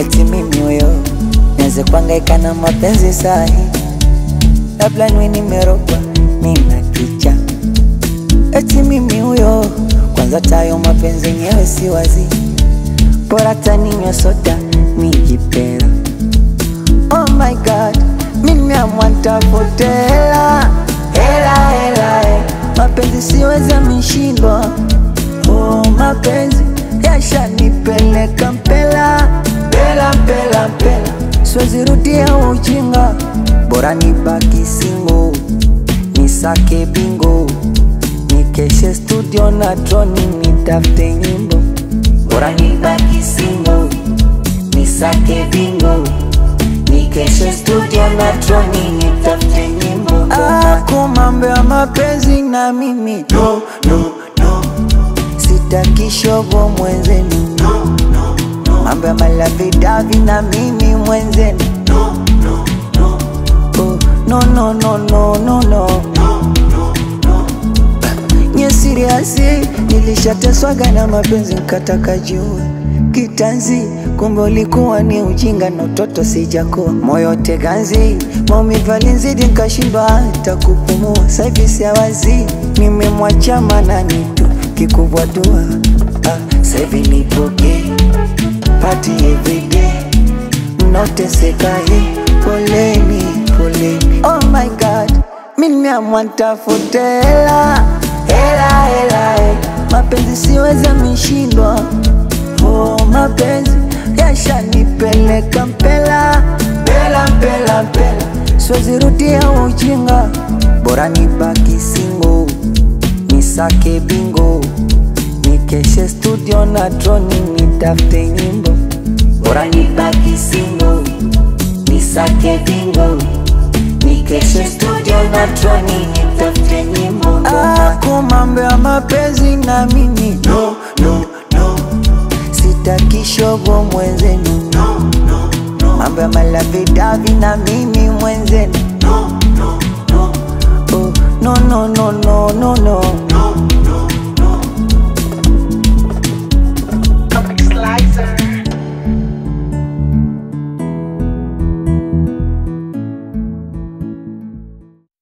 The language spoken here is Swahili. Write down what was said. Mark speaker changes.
Speaker 1: eti mimi huyo nianze kuhangaika na mapenzi sahi, labda niwe nimerogwa nina kicha, eti mimi huyo kwanza tayo mapenzi yenyewe si wazi, bora taninywa soda nijipera. Oh my god, mimi amwantafute hela hela hela, hela. mapenzi siweza mishindwa. Oh, mapenzi yashanipeleka mpela mpela mpela mpela, siwezi rudia ujinga, bora nibaki singo, nisake bingo, nikeshe studio na droni, nitafute nyimbo, bora nibaki singo, nisake bingo, nikeshe studio na droni, nitafute nyimbo. Ako mambo ya mapenzi na mimi no, no, no. Sitaki shogo mwenzenu mambo ya malavidavi na mimi mwenzenu Oh, no, no, no, no, no, no. Nye siriasi nilishateswaga na mapenzi nkataka jua kitanzi, kumbe ulikuwa ni ujinga na utoto sijakuwa moyo teganzi, maumivu alinizidi nkashindwa hata kupumua. Saivi siawazi, nimemwacha manani tu kikubwa dua ah, saivi nipoke party everyday mnaoteseka hii, poleni poleni. Oh my god, mimi amwantafute hela hela hela, hela. mapenzi siweza mishindwa. Oh, mapenzi yashanipeleka mpela mpela mpela mpela, siwezi rudia ujinga, bora nibaki singo, nisake bingo, nikeshe studio na droni, nitafute nyimbo, bora nibaki singo, nisake bingo, nikeshe studio na droni, nitafute nyimbo. Ako mambo ya mapenzi na mimi no, no, no. Sitaki shogo mwenzenu mambo ya malavidavi na mimi mwenzenu Oh, no, no, no, no, no, no.